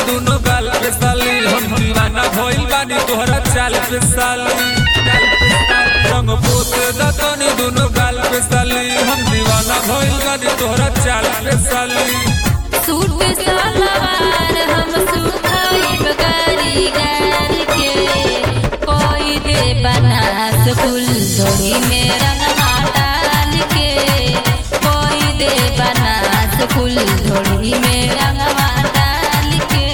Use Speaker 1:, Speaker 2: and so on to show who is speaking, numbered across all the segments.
Speaker 1: दुनो गाल पे साली हम दीवाना भइल बानी तोहरा चाल पे साली रंग पोत दतनी दुनो गाल पे साली हम दीवाना भइल बानी तोहरा चाल पे साली
Speaker 2: सूट सलवार हम सुखाई कारीगर के कोई दे बनास फूल धोड़ी में रंगवा डाल के कोई दे बनास फूल धोड़ी में रंगवा डाल के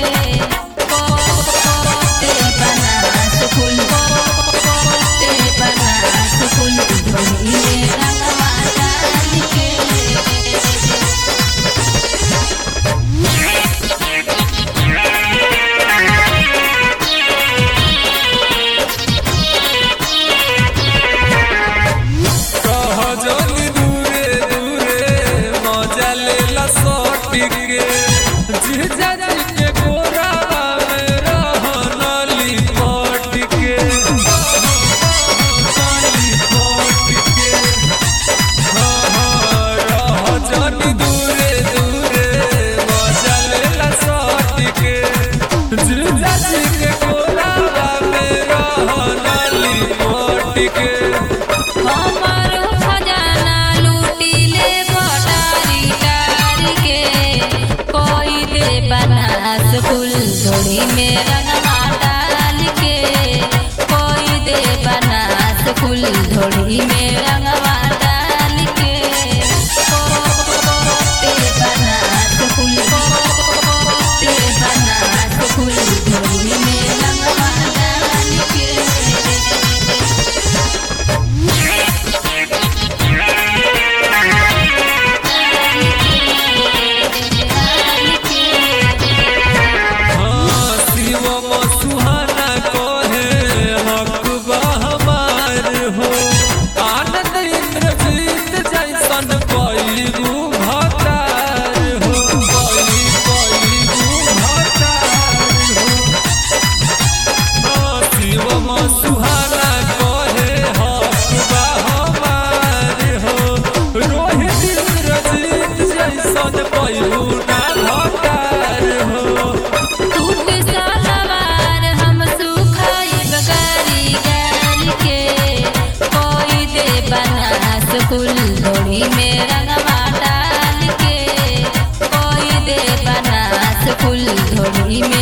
Speaker 2: कोते बनास फूल कोते बनास फूल धोड़ी में रंगवा डाल के
Speaker 1: कह जोनी दूरे दूरे मजा लेला सोटी के जीजा जी के गोरा में रहनली पट के रहनली पट के हाँ हाँ रह जोनी दूरे दूरे मजा लेला सोटी के जीजा जी के गोरा में रहनली पट के
Speaker 2: हमर खजाना लूटी ले भटारी टारी के कोई दे बनास फूल झोड़ी में रंगवा डाल के कोई दे बनास फूल झोड़ी में रंगवा डाल के कोते बनास फूल कोते बनास फूल झोड़ी में रंगवा डाल के
Speaker 1: हाँ, शिवम सुहाना कहे हक बा हमार हो आनंद इंद्रजीत जैसन पैगु भतार हो पैगु पैगु भतार हो हाँ, शिवम सुहाना कहे हक बा हमार हो रोहित इंद्रजीत जैसन पैगु ना भतार हो
Speaker 2: टूट सलवार हम सुखाई बगारी गाल के कोई दे बनास फूल धोड़ी में रंगवा डाल के कोई दे बनास फूल धोड़ी में